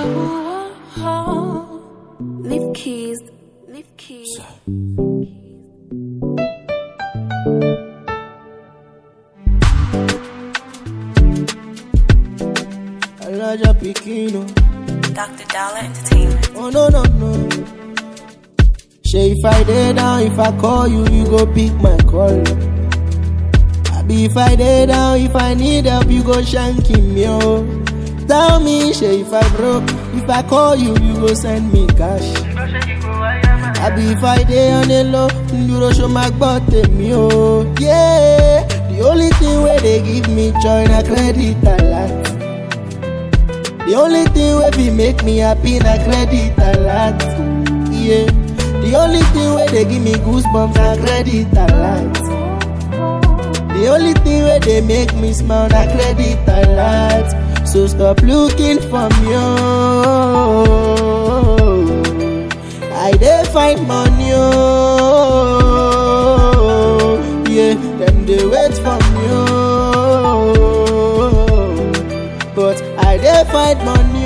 Leave keys. Leave keys. Elijah Pikino. Dr. Dollar Entertainment. Oh no no no. Say if I dey down, if I call you, you go pick my call. Abi if I dey down, if I need help, you go shanky me oh. Tell me, say if I broke, if I call you, you go send me cash. Abi if I dey on the low, you go show my butt me oh. Yeah, the only thing where they give me joy na credit alert. The only thing wey fit make me happy na credit alert. Yeah. The only thing wey dey give me goosebumps na credit alert. The only thing wey dey make me smile na credit alert. So stop looking for me. Oh. I dey find money. Oh. Yeah, them dey wait for me. Oh. But I dey find money.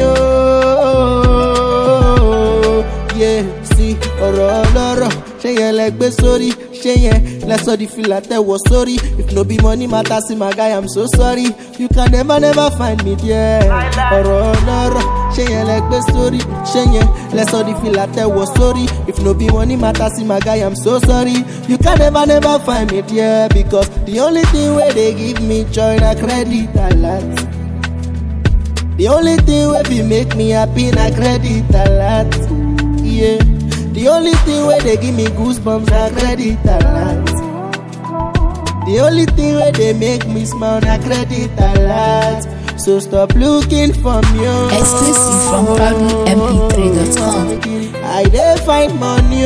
Oh. Yeah, see ọ̀rọ̀ ọlọ́rọ̀ ṣé yẹn lẹ gbé sórí ṣé yẹn lẹ sọ di fìlà tẹ̀wọ̀ sórí if no be money matter see my guy i'm so sorry you can never never find me there ọ̀rọ̀ ọlọ́rọ̀ ṣé yẹn lẹ gbé sórí ṣé yẹn lẹ sọ di fìlà tẹ̀wọ̀ sórí if no be money matter see my guy i'm so sorry you can never never find me there because the only thing wey dey give me joy na credit alert. The only thing wey fit make me happy na credit alert. Yeah. The only thing wey dey give me goosebumps na credit alert. The only thing wey dey make me smile na credit alert. So stop looking for me. oh. Exclusive from ProudlyMP3.com. I dey find money.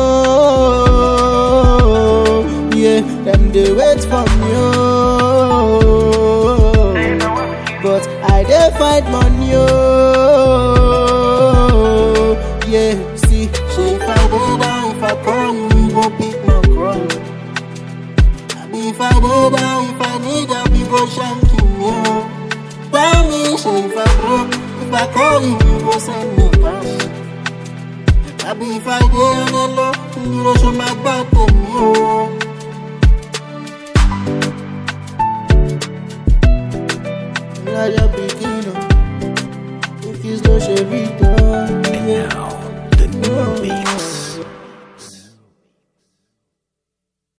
Oh. Yeah, them dey wait for me. Oh. But I dey find money. Oh. Yeah, see, say if I dey down, if I call you, you go pick my call. Abi if I dey down, if I need help, you go shanky me. Oh. Tell me, say if I broke, if I call you, you go send me cash. Abi if I dey on the low, you go show my back to me. Oh. Elijah Pikin.